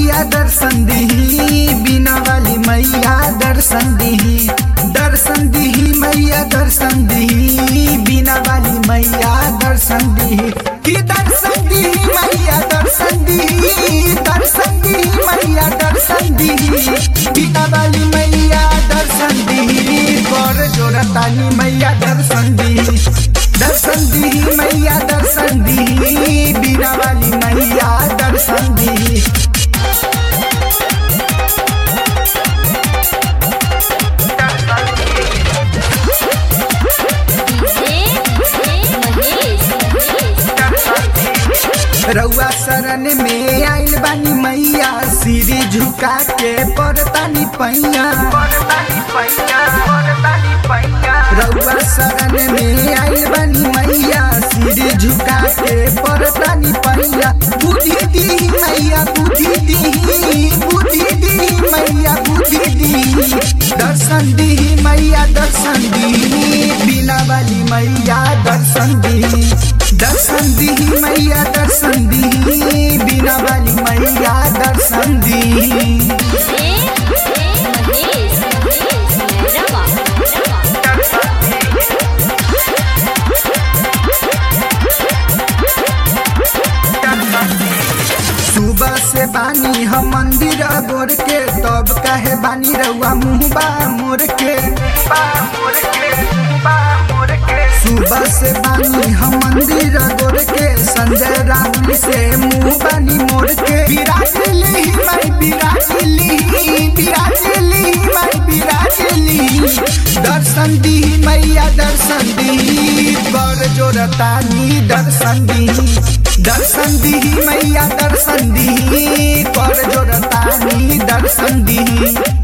मैया दर्शन दिही बिना वाली मैया दर्शन दिही दर्शन दिही मैया दर्शन दिही बिना वाली मैया दर्शन दिही कि दर्शन दिही मैया दर्शन दिही दर्शन दिही मैया दर्शन दिही बिना वाली मैया दर्शन दिही कर जोरतानी मैया दर्शन दिही दर्शन दिही मैया दर्शन दिही बिना वाली मैया दर्शन दिही रउआ शरण में आइल बानी मैया सिरी झुका के परतानी पैया रउआ शरण में आइल बानी मैया सिरी झुका के परतानी पैया बुद्धि दी मैया बुद्धि दी बुद्धि दी मैया बुद्धि दी दर्शन दी मैया दर्शन दी बिना वाली मैया दर्शन दी दर्शन दी मैया दर्शन दी बिना वाली मैया दर्शन दी सुबह से बानी हम मंदिर गोर के तब कहे बानी रउआ मुँहबा मोर के सुबह से बानी हम मंदिर गोर के संजय राहुल से मुँह बानी मोर के बिराजली मैं बिराजली बिराजली मैं बिराजली दर्शन दी मैया दर्शन दी कर जोरतानी दर्शन दी दर्शन दी मैया दर्शन दी कर जोरतानी दर्शन दी